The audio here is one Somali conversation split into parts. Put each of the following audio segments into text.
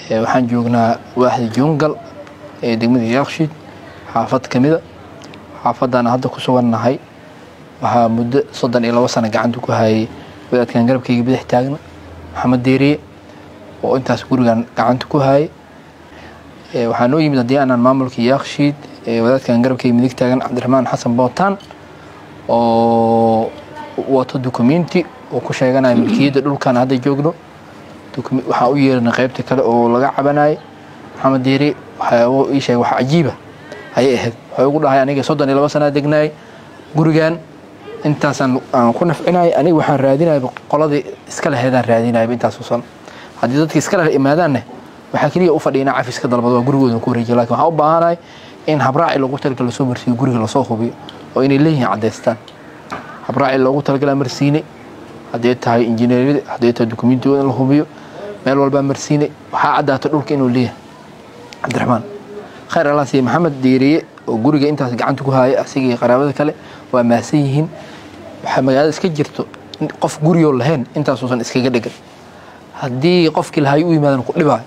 waxaan joognaa waaxda jungal ee degmada yaaqshiid xaafad ka mida xaafadaan hadda ku sugannahay waxaa muddo soddon iyo labo sano gacanta ku hayay wadaadkan garabkayga bidix taagna maxamed deeriye oo intaas gurigan gacanta ku hayay waxaa noo yimid haddii aanan maamulka yaaqshiid wadaadkan garabkayga midig taagan cabdiraxmaan xasan bootaan oo wato dukumenti oo ku sheeganaya milkiyadda dhulkan hadda joogno waxaa u yeerana qaybta kale oo laga cabanayay maxamed deeriye waxyaabo ii sheegay wax cajiiba ayay ahayd waxay ugu dhahay aniga soddon iyo labo sanaa degnaayay gurigan intaasaan aan ku nafcinayay aniga waxaan raadinayaba qoladii iska laheedaan raadinayaba intaasoo sano haddii dadka iska leh imaadaanne waxaa keliya u fadhiya cafis ka dalbado waa gurigooda ku wareejiya lakin waxaan u baahanahay in habraaci loogu talagala lasoo marsiiyo guriga lasoo hubiyo oo inay leeyihiin caddaystaan habraaci loogu talagala marsiine haddee tahay injineeriyada haddee tahay dukumentiyada in la hubiyo meel walbaa marsiine waxaa caddaata dhulka inuu leeyahay cabdiraxmaan khayr allah siiye maxamed deeriye oo guriga intaas gacanta ku haaya asigii qaraabada kale waa maasan yihiin waxaa magaalada iska jirto qof guriyoo lahayn intaasuusan iskaga dhegan haddii qofkii lahay u yimaadan ku dhibaayo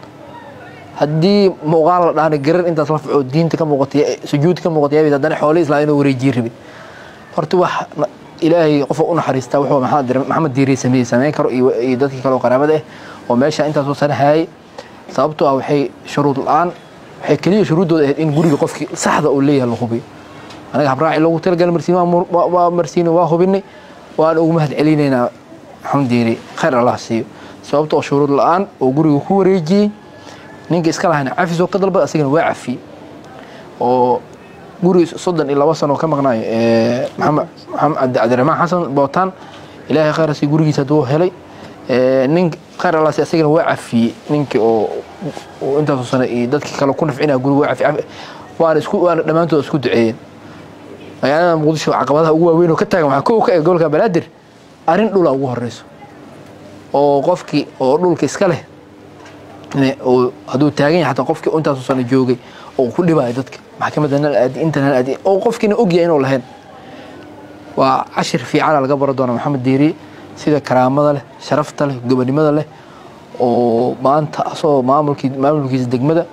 haddii muuqaal la dhaana garar intaas la fico diinta ka muuqatay sujuud ka muuqatay haddana xoolihii islaa inuu wareejiye rabin horta wax ilaahay qofa u naxariistaa wuxuu maxamed diiriye sameeyey sameyn karo iyo dadkii kale oo qaraabada ah oo meesha intaasoo sana hayay sababtoo ah waxay shuruud la-aan waxay keliya shuruuddooda ahayd in guriga qofkii saxda uu leeyahay la hubiyo anaga habraaci loogu talagal marsiin waa marsiine waa hubinay waan ugu mahad celinaynaa maxamed diiriye khayr allah siiyo sababta oo shuruud la-aan oo guriga ku wareejiyey ninka iska lahayna cafis oo ka dalbad asagana waa cafiyey oo guri soddon iyo labo sano ka maqnaayo maxamed cabdiraxmaan xasan bootaan ilaahay khayr asi gurigiisa hadduu helay nin khayr allah si asagana waa cafiyey ninkii oo intaasoo sano iyo dadkii kale ku nafcinaya guriga waa cafiy waana isku waana dhammaantood isku duceeyeen magaalada muqdisho caqabadaha ugu waaweyn oo ka taagan waxaa kow ka eg gobolka banaadir arrin dhula ugu horeyso oo qofkii oo dhulka iska leh hadduu taagan yahay xataa qofkii intaasoo sano joogay oo ku dhibaayo dadka maxkamadda nal aadi inta nal aadi oo qofkiina ogyahay inuu lahayn waa cashir fiicana laga baro doona maxamed deeriye sida karaamada leh sharafta leh gobonimada leh oo maanta asagoo maamulkii maamulkiisa degmada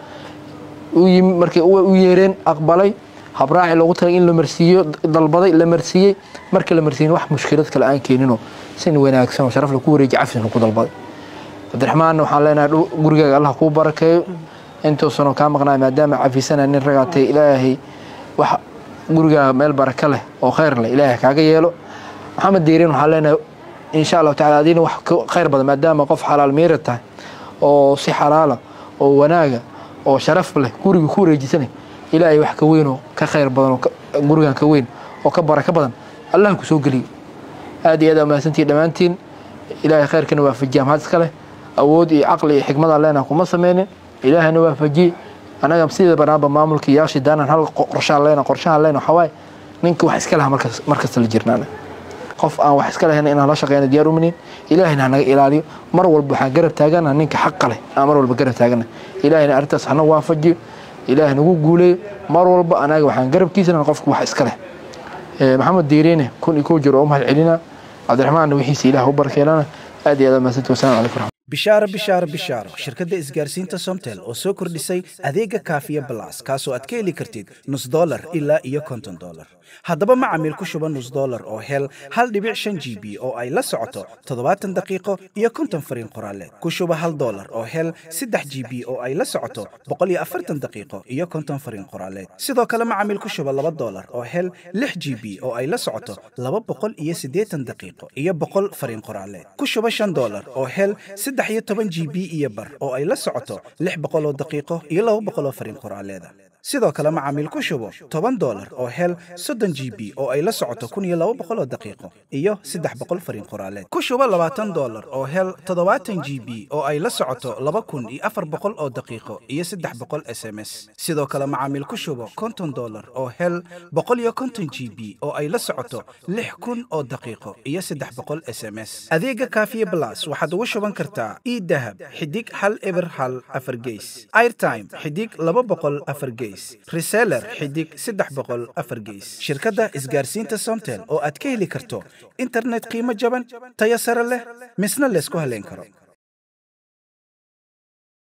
u yimi markay u yeereen aqbalay habraaci loogu talay in la marsiiyo dalbaday la marsiiyey markii la marsiiyin wax mushkilad kale aan keeninoo sin wanaagsan oo sharaf laku wareejiy cafisna ku dalbaday cabdiraxmaanna waxaan leenahay gurigaaga allah kuu barakeeyo intuusanoo kaa maqnaay maadaama cafisana nin ragaatay ilaahay wax gurigaa meel baraka leh oo khayr leh ilaahay kaaga yeelo maxamed diirin waxaan leenahay insha allahu tacala adiina wax khayr badan maadaama qof xalaal miira tahay oo si xalaala oo wanaaga oo sharaf leh guriga ku wareejisanay ilaahay wax ka weyn oo ka khayr badan oo gurigan ka weyn oo ka baraka badan allah ku soo geliyo aad iyo aad mahadsantihi dhammaantiin ilaahay khayrkana waafajiya mahad iska leh awood iyo caqli iyo xikmada leenaha kuma sameynin ilaahayna waafajiye anaga sida banaanba maamulka yaashi daanan hal qorshaan leena qorshahan leena waxaa waaye ninka wax iska laha markas markasta la jirnaana qof aan wax iska lahayn inaan la shaqeyna diyaar uminin ilaahayna hanaga ilaaliyo mar walba waxaan garab taagana ninka xaqa leh aan mar walba garab taagana ilaahayna arrintaas hana waafajiyo ilaahay nagu guuleeyo mar walba anaga waxaan garabkiisana qofka wax iska leh maxamed diiriine kun iyo kow jir oo u mahad celina cabdiraxmaanna wixiisa ilaah u barkeelana aad iyo aad mahadsanti wasalaamu calaykum bishaaro bishaaro bishaaro shirkadda isgaarsiinta somtel oo soo kordhisay adeega kaafiya balas kaasoo aad ka heli kartid nus dolar ilaa iyo konton dolar haddaba macamiil ku shuba nus dolar oo hel hal dhibic shan g b oo ay la socoto toddobaatan daqiiqo iyo konton fariin qoraaleed ku shuba hal dolar oo hel saddex g b oo ay la socoto boqol iyo afartan daqiiqo iyo konton fariin qoraaleed sidoo kale macamiil ku shuba laba dolar oo hel lix g b oo ay la socoto laba boqol iyo siddeetan daqiiqo iyo boqol fariin qoraaleed ku shuba shan dolar oo hel saddex iyo toban g b iyo bar oo ay la socoto lix boqol oo daqiiqo iyo laba boqol oo fariin qoraaleeda sidoo kale macaamiil ku shubo toban dolar oo hel soddon g b oo ay la socoto kun iyo laba boqol oo daqiiqo iyo saddex boqol fariin qoraaleed ku shubo labaatan dolar oo hel toddobaatan g b oo ay la socoto laba kun iyo afar boqol oo daqiiqo iyo saddex boqol s m s sidoo kale macaamiil ku shubo konton dolar oo hel boqol iyo konton g b oo ay la socoto lix kun oo daqiiqo iyo saddex boqol s m s adeega kaafiye blas waxaad ugu shuban kartaa e dahab xidig hal eber hal afar geys airtime xidig laba boqol afar geys reseller xidig saddex boqol afar geys shirkadda isgaarsiinta somtel oo aad ka heli karto internet qiimo jaban tayo sare leh misna laysku haleyn karo